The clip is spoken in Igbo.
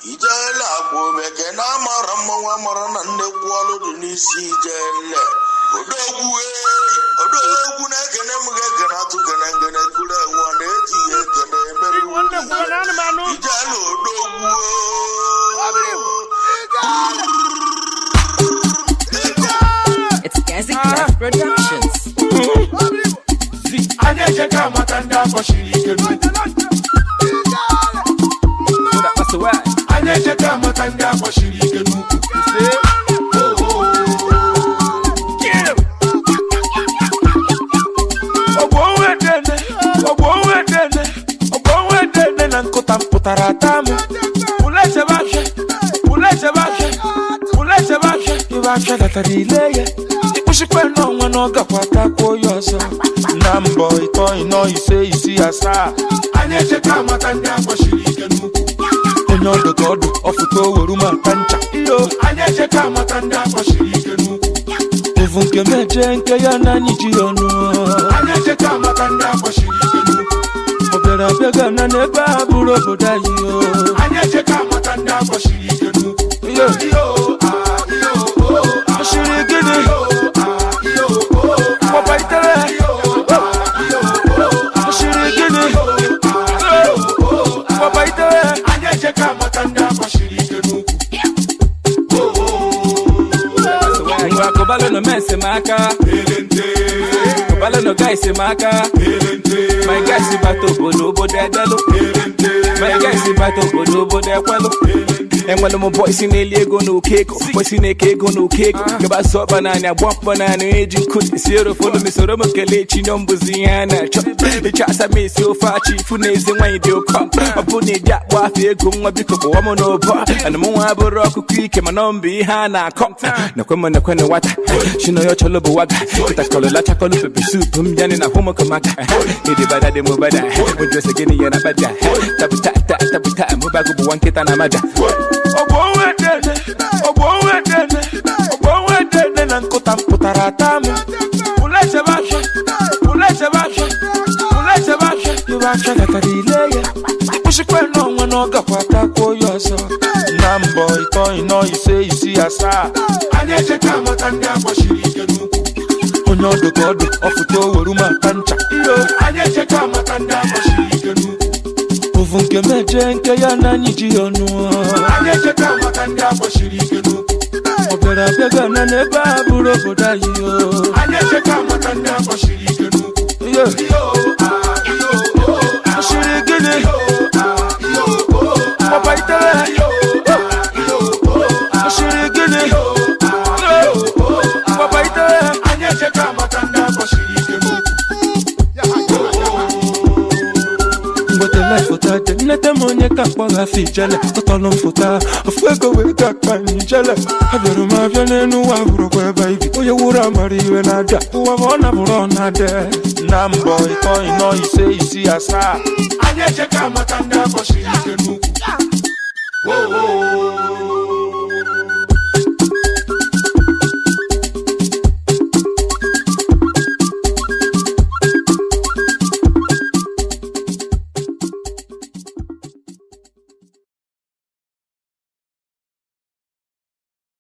ijele akwa omeke na amara mmanwụ amara na nnekwu ọlụ dị n'isi ijele odogwu ee odogwu na-ekene m ga-ekene atụ gene ngene kuru enwe na-eji ya ekene emere Nwanne m kwuru na anụmanụ. ijele odogwu It's Gazi Clef Productions. anyị ejeka amata ndị akpọchiri ike n'ukwu anyị ejeka amata ndị akpọchiri ike n'ukwu ọgbọnwedene ọgbọnwedene ọgbọnwedene na nkụta mpụtara ata m pụlechebahịa pụlechebahịa pụlechebahịa ibe afịa gatara ile ya ịkpụchikwe n'ọnwa na ọ gakwa takwuo ya ọzọ na mbọ ịtọ ịnọ ise isi asaa anyị ejeka amata ndị akpọchiri ike n'ukwu onye ọdụ ka ọdụ ọfụta oweru ma ata ncha iyo anyị ejeka amata ndị akpọchiri ike n'ukwu evu nke meje nke ya na anyị ji ya ọnụ anyị ejeka amata ndị akpọchiri ike n'ukwu ọ bịara abịa gana n'ebe a bụrụ obodo anyị o anyị ejeka amata ndị akpọchiri ike n'ukwu iyo iyo ah, iyo oh, ah, ọchịrị gịnị iyo ah, iyo oh, ah, gbọbaitere iyo ah, iyo oh, ah, ọchịrị gịnị oh, ah, gbọbaitere anyị ejeka amata ndị akpọchiri ike n'ukwu ngwa kụbalụnụ mensi m aka elente kụbalụnụ gaisi m aka elente my gaisi bata obodo obodo edelụ elente my gaisi bata obodo obodo ekwelụ enwere m bọisi na-eli ego na oke ego bọisi na-eke ego na oke ego gabasa ọkpa naanị agba mkpọ naanị eji nkụ esi erofolu m soro m kelee chi nyọ mbụzi ihe a na-achọ ịchọ asa m esi ofe achị ifu na ezi nwaanyị dị ụkọ ọ bụ na ịdị akpọ afọ ego nwa biko kpọwa m n'ụbọ ana m nwa bụrụ ọkụkọ ike mana ọ mbụ ihe a na-akọ nakwe m nakwe na nwata chinoyo chọlọ bụ waga kịtakọlụ lachakọlụ pepe sup m yanị na hụmụkọmaka ịdịbada dị mụbada ụjọsi gịnị ya na bada tabuta ta tabuta mụbago bụ nwa nkịta na mada ọgbọnwedene ọgbọnwedene ọgbọnwedene na nkụta mpụtara ata m pụlechebahịa pụlechebahịa pụlechebahịa ibe afịa gatara ile ya ịkpụchikwe n'ọnwa na ọ gakwa takwuo ya ọzọ na mbọ ịtọ ịnọ ise isi asaa anyị ejeka amata ndị akpọchiri ike n'ukwu onye ọdụ ka ọdụ ọfụta oweru ma ata ncha iyo anyị ejeka amata ndị akpọchiri ike n'ukwu ovu nke meje nke ya na anyị ji ya ọnụ anyị ejeka amata ndị akpọchiri ike n'ukwu ọ bịara abịa gana n'ebe a bụrụ obodo anyị o anyị ejeka amata ndị akpọchiri ike n'ukwu iyo iyo ah, iyo oh, ah, ọchịrị gịnị iyo ah, iyo oh, ah, gbọbaitere iyo ah, iyo oh, ah, ọchịrị gịnị iyo ah, iyo oh, ah, gbọbaitere anyị ejeka amata ndị akpọchiri ike n'ukwu mgbetele foto dị nnete m onye ka mkpọgha afọ ijele tọtọlụ m foto a ofu ego wee ga akpa m ijele abịara m abịa n'elu ụwa bụrụkwa ebe ibi onye wuru amara iwe na-abịa ụwa ma ọ na-bụrụ ọ na-adị na mbọ ịtọ ịnọ ise isi asaa anyị ejeka amata ndị akpọchiri ike n'ukwu Oh, oh,